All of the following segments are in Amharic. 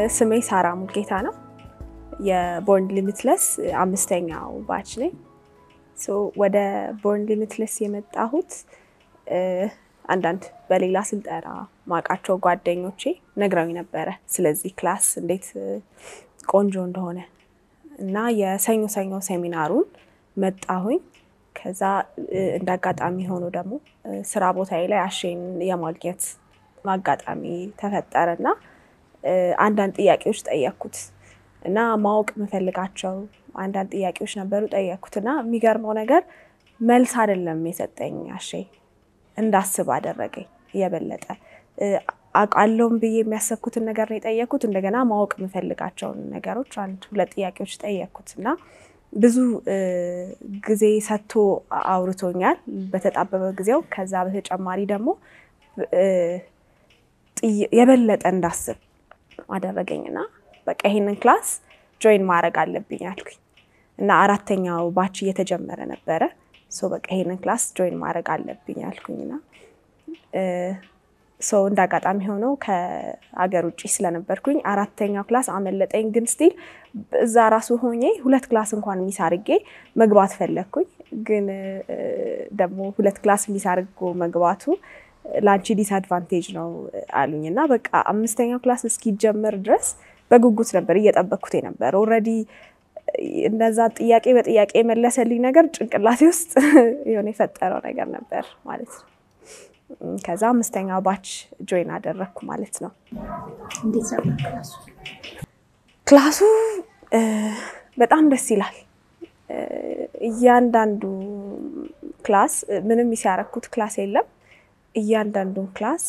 ስሜ ሳራ ሙልጌታ ነው። የቦርን ሊሚትለስ አምስተኛው ባች ነኝ። ወደ ቦርን ሊሚትለስ የመጣሁት አንዳንድ በሌላ ስልጠና ማውቃቸው ጓደኞቼ ነግረውኝ ነበረ ስለዚህ ክላስ እንዴት ቆንጆ እንደሆነ እና የሰኞ ሰኞ ሴሚናሩን መጣሁኝ። ከዛ እንደ አጋጣሚ ሆኖ ደግሞ ስራ ቦታዬ ላይ አሼን የማግኘት አጋጣሚ ተፈጠረ እና አንዳንድ ጥያቄዎች ጠየቅኩት እና ማወቅ የምፈልጋቸው አንዳንድ ጥያቄዎች ነበሩ። ጠየቅኩት እና የሚገርመው ነገር መልስ አይደለም የሰጠኝ አሼ እንዳስብ አደረገኝ። የበለጠ አውቃለሁም ብዬ የሚያሰብኩትን ነገር ነው የጠየቅኩት። እንደገና ማወቅ የምፈልጋቸውን ነገሮች አንድ ሁለት ጥያቄዎች ጠየቅኩት እና ብዙ ጊዜ ሰጥቶ አውርቶኛል በተጣበበ ጊዜው። ከዛ በተጨማሪ ደግሞ የበለጠ እንዳስብ አደረገኝ እና በቃ ይሄንን ክላስ ጆይን ማድረግ አለብኝ አልኩኝ እና አራተኛው ባች እየተጀመረ ነበረ። ሶ በቃ ይሄንን ክላስ ጆይን ማድረግ አለብኝ አልኩኝና ሶ እንደ አጋጣሚ ሆነው ከአገር ውጭ ስለነበርኩኝ አራተኛው ክላስ አመለጠኝ። ግን ስቲል እዛ ራሱ ሆኜ ሁለት ክላስ እንኳን ሚስ አድርጌ መግባት ፈለግኩኝ። ግን ደግሞ ሁለት ክላስ ሚስ አድርጎ መግባቱ ለአንቺ ዲስአድቫንቴጅ ነው አሉኝ እና በቃ አምስተኛው ክላስ እስኪጀመር ድረስ በጉጉት ነበር እየጠበቅኩት ነበር። ኦልሬዲ እነዛ ጥያቄ በጥያቄ የመለሰልኝ ነገር ጭንቅላቴ ውስጥ የሆነ የፈጠረው ነገር ነበር ማለት ነው። ከዛ አምስተኛው ባች ጆይን አደረግኩ ማለት ነው። ክላሱ በጣም ደስ ይላል። እያንዳንዱ ክላስ ምንም ሲያረኩት ክላስ የለም። እያንዳንዱን ክላስ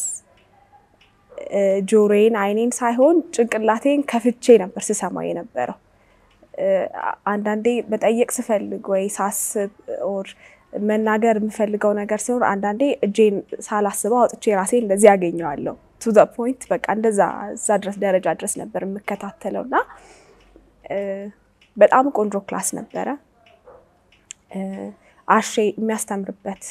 ጆሮዬን አይኔን ሳይሆን ጭንቅላቴን ከፍቼ ነበር ስሰማው የነበረው። አንዳንዴ መጠየቅ ስፈልግ ወይ ሳስብ ኦር መናገር የምፈልገው ነገር ሲኖር አንዳንዴ እጄን ሳላስበው አውጥቼ ራሴ እንደዚህ ያገኘዋለሁ። ቱ ዘ ፖይንት በቃ እንደዛ እዛ ድረስ ደረጃ ድረስ ነበር የምከታተለው እና በጣም ቆንጆ ክላስ ነበረ። አሼ የሚያስተምርበት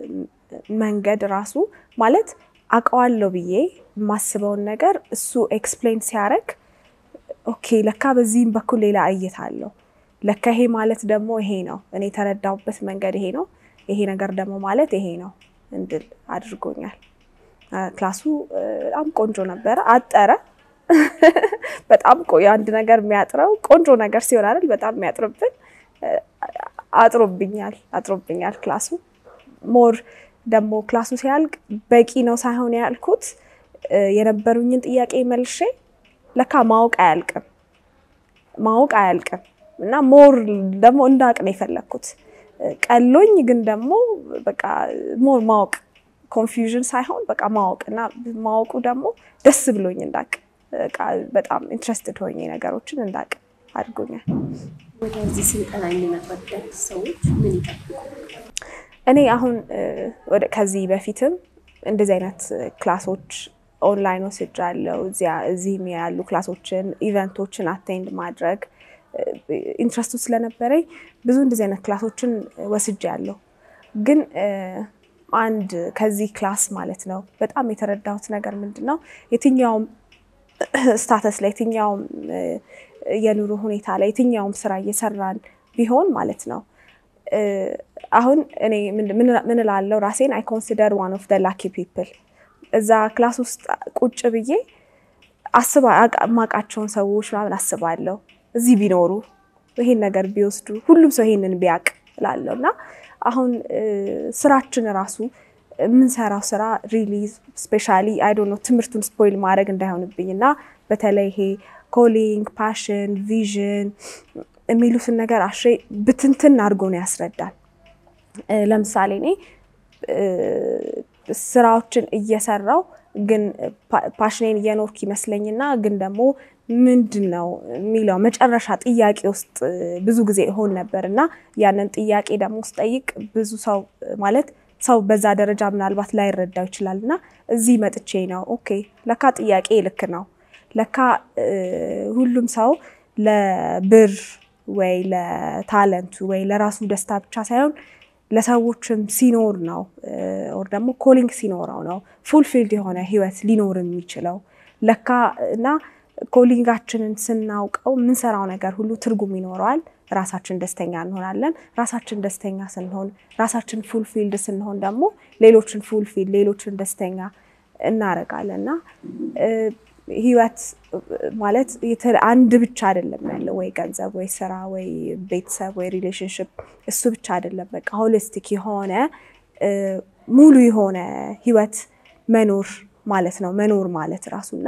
መንገድ ራሱ ማለት አውቀዋለሁ ብዬ የማስበውን ነገር እሱ ኤክስፕሌን ሲያደርግ ኦኬ ለካ በዚህም በኩል ሌላ እይታ አለው ለካ ይሄ ማለት ደግሞ ይሄ ነው፣ እኔ የተረዳሁበት መንገድ ይሄ ነው፣ ይሄ ነገር ደግሞ ማለት ይሄ ነው እንድል አድርጎኛል። ክላሱ በጣም ቆንጆ ነበረ። አጠረ። በጣም አንድ ነገር የሚያጥረው ቆንጆ ነገር ሲሆን አይደል? በጣም የሚያጥርብን አጥሮብኛል፣ አጥሮብኛል ክላሱ ሞር ደግሞ ክላሱ ሲያልቅ በቂ ነው ሳይሆን ያልኩት የነበሩኝን ጥያቄ መልሼ ለካ ማወቅ አያልቅም፣ ማወቅ አያልቅም እና ሞር ደግሞ እንዳቅ ነው የፈለግኩት። ቀሎኝ ግን ደግሞ በቃ ሞር ማወቅ ኮንፊውዥን ሳይሆን በቃ ማወቅ እና ማወቁ ደግሞ ደስ ብሎኝ እንዳቅ በጣም ኢንትረስትድ ሆኜ ነገሮችን እንዳቅ አድርጎኛል። ወደዚህ ስልጠና የሚመጡ ሰዎች ምን ይጠብቁ? እኔ አሁን ከዚህ በፊትም እንደዚህ አይነት ክላሶች ኦንላይን ወስጃለሁ። እዚህም ያሉ ክላሶችን ኢቨንቶችን አቴንድ ማድረግ ኢንትረስቱ ስለነበረኝ ብዙ እንደዚህ አይነት ክላሶችን ወስጃለሁ። ግን አንድ ከዚህ ክላስ ማለት ነው በጣም የተረዳሁት ነገር ምንድን ነው የትኛውም ስታተስ ላይ የትኛውም የኑሮ ሁኔታ ላይ የትኛውም ስራ እየሰራን ቢሆን ማለት ነው አሁን እኔ ምን እላለሁ ራሴን አይ ኮንሲደር ዋን ኦፍ ደ ላኪ ፒፕል እዛ ክላስ ውስጥ ቁጭ ብዬ አስባ የማውቃቸውን ሰዎች ምናምን አስባለሁ እዚህ ቢኖሩ ይሄን ነገር ቢወስዱ ሁሉም ሰው ይሄንን ቢያውቅ እላለሁ እና አሁን ስራችን ራሱ የምንሰራው ስራ ሪሊ ስፔሻሊ አይ ዶንት ኖ ትምህርቱን ስፖይል ማድረግ እንዳይሆንብኝ እና በተለይ ይሄ ኮሊንግ፣ ፓሽን፣ ቪዥን የሚሉትን ነገር አሼ ብትንትን አድርጎ ነው ያስረዳል። ለምሳሌ እኔ ስራዎችን እየሰራው ግን ፓሽኔን እየኖርክ ይመስለኝና ግን ደግሞ ምንድን ነው የሚለው መጨረሻ ጥያቄ ውስጥ ብዙ ጊዜ እሆን ነበር እና ያንን ጥያቄ ደግሞ ስጠይቅ ብዙ ሰው ማለት ሰው በዛ ደረጃ ምናልባት ላይረዳው ይችላል እና እዚህ መጥቼ ነው ኦኬ ለካ ጥያቄ ልክ ነው ለካ ሁሉም ሰው ለብር ወይ ለታለንቱ ወይ ለራሱ ደስታ ብቻ ሳይሆን ለሰዎችም ሲኖር ነው ኦር ደግሞ ኮሊንግ ሲኖረው ነው ፉልፊልድ የሆነ ህይወት ሊኖር የሚችለው ለካ እና ኮሊንጋችንን ስናውቀው የምንሰራው ነገር ሁሉ ትርጉም ይኖረዋል። ራሳችን ደስተኛ እንሆናለን። ራሳችን ደስተኛ ስንሆን፣ ራሳችን ፉልፊልድ ስንሆን ደግሞ ሌሎችን ፉልፊልድ ሌሎችን ደስተኛ እናደርጋለን እና ህይወት ማለት አንድ ብቻ አይደለም ያለው፣ ወይ ገንዘብ፣ ወይ ስራ፣ ወይ ቤተሰብ፣ ወይ ሪሌሽንሽፕ እሱ ብቻ አይደለም። በቃ ሆሊስቲክ የሆነ ሙሉ የሆነ ህይወት መኖር ማለት ነው። መኖር ማለት ራሱና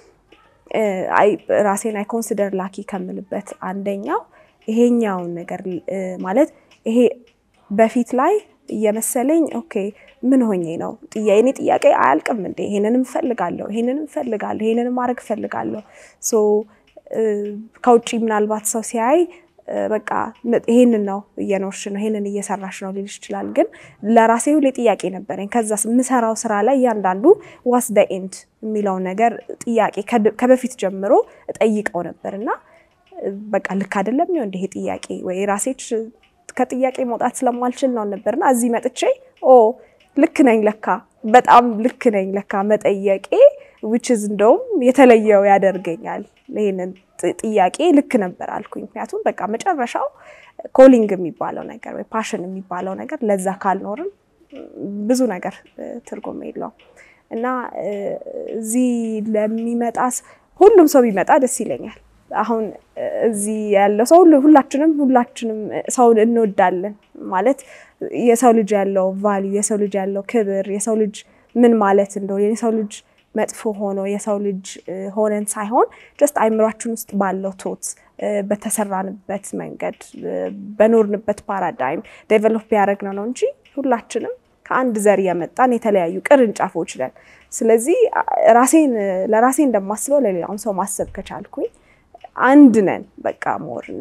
ራሴን አይ ኮንሲደር ላኪ ከምልበት አንደኛው ይሄኛውን ነገር ማለት ይሄ በፊት ላይ እየመሰለኝ ኦኬ ምን ሆኜ ነው የኔ ጥያቄ አያልቅም እንዴ? ይሄንንም እፈልጋለሁ፣ ይሄንንም እፈልጋለሁ፣ ይሄንንም ማድረግ እፈልጋለሁ። ሶ ከውጭ ምናልባት ሰው ሲያይ በቃ ይሄንን ነው እየኖርሽ ነው፣ ይሄንን እየሰራሽ ነው ሊልሽ ይችላል። ግን ለራሴ ሁሌ ጥያቄ ነበረኝ። ከዛ የምሰራው ስራ ላይ እያንዳንዱ ዋስ ደ ኤንድ የሚለውን ነገር ጥያቄ ከበፊት ጀምሮ እጠይቀው ነበር እና በቃ ልክ አይደለም ይሆን ይሄ ጥያቄ ወይ ራሴች ከጥያቄ መውጣት ስለማልችል ነው ነበርና እዚህ መጥቼ ኦ ልክ ነኝ ለካ በጣም ልክ ነኝ ለካ መጠየቄ ዊችዝ እንደውም የተለየው ያደርገኛል። ይህንን ጥያቄ ልክ ነበር አልኩኝ። ምክንያቱም በቃ መጨረሻው ኮሊንግ የሚባለው ነገር ወይ ፓሽን የሚባለው ነገር ለዛ ካልኖርም ብዙ ነገር ትርጉም የለውም እና እዚህ ለሚመጣ ሁሉም ሰው ቢመጣ ደስ ይለኛል። አሁን እዚህ ያለው ሰው ሁላችንም ሁላችንም ሰውን እንወዳለን ማለት የሰው ልጅ ያለው ቫሊዩ የሰው ልጅ ያለው ክብር የሰው ልጅ ምን ማለት እንደሆነ የሰው ልጅ መጥፎ ሆኖ የሰው ልጅ ሆነን ሳይሆን ጀስት አይምሯችን ውስጥ ባለው ቶት በተሰራንበት መንገድ በኖርንበት ፓራዳይም ዴቨሎፕ ያደረግነው ነው እንጂ ሁላችንም ከአንድ ዘር የመጣን የተለያዩ ቅርንጫፎች ነን። ስለዚህ ራሴን ለራሴ እንደማስበው ለሌላውን ሰው ማሰብ ከቻልኩኝ አንድ ነን በቃ ሞር እና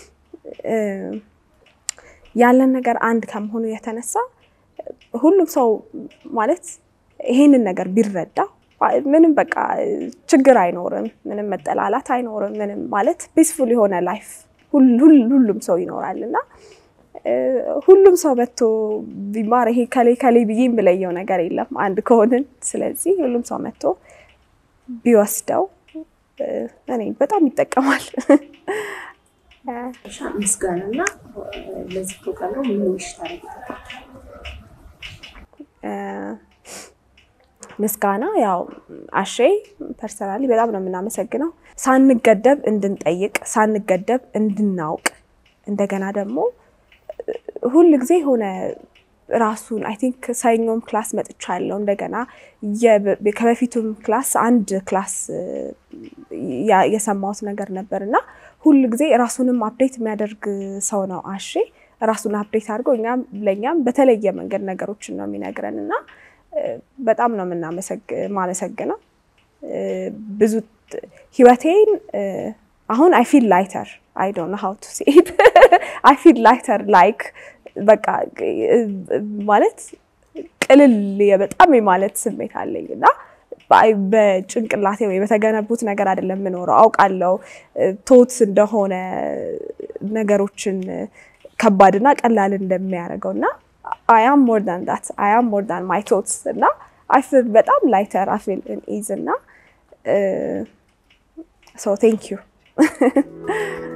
ያለን ነገር አንድ ከመሆኑ የተነሳ ሁሉም ሰው ማለት ይሄንን ነገር ቢረዳ ምንም በቃ ችግር አይኖርም፣ ምንም መጠላላት አይኖርም። ምንም ማለት ፒስፉል የሆነ ላይፍ ሁሉም ሰው ይኖራል እና ሁሉም ሰው መጥቶ ቢማር ይሄ ከሌ ከሌ ብዬ የምለየው ነገር የለም አንድ ከሆንን። ስለዚህ ሁሉም ሰው መጥቶ ቢወስደው እኔ በጣም ይጠቀማል። ምስጋና እና ለዚህ ፕሮግራም ነው ምን ውሽ ምስጋና ያው አሼ ፐርሰናሊ በጣም ነው የምናመሰግነው። ሳንገደብ እንድንጠይቅ፣ ሳንገደብ እንድናውቅ እንደገና ደግሞ ሁል ጊዜ የሆነ ራሱን አይ ቲንክ ሰኞም ክላስ መጥቻለሁ። እንደገና ከበፊቱም ክላስ አንድ ክላስ የሰማሁት ነገር ነበር እና ሁል ጊዜ ራሱንም አፕዴት የሚያደርግ ሰው ነው አሼ። ራሱን አፕዴት አድርጎ እኛም ለእኛም በተለየ መንገድ ነገሮችን ነው የሚነግረን እና በጣም ነው የምናመሰግነው። ብዙ ማለት አሁን አይ ፊል ላይተር አይ ዶንት ኖ ሃው ቱ ሴ ኢት አይ ፊል ላይተር ላይክ በቃ ማለት ቅልል በጣም የማለት ስሜት አለኝ እና በጭንቅላቴ ወይ በተገነቡት ነገር አይደለም የምኖረው። አውቃለሁ ቶት እንደሆነ ነገሮችን ከባድና ቀላል እንደሚያደርገው እና አያም ሞር ዳን ዳት አያም ሞር ዳን ማይ ቶትስ እና አይ ፊል በጣም ላይተር አይ ፊል ኢዝ እና ሶ ቴንክ ዩ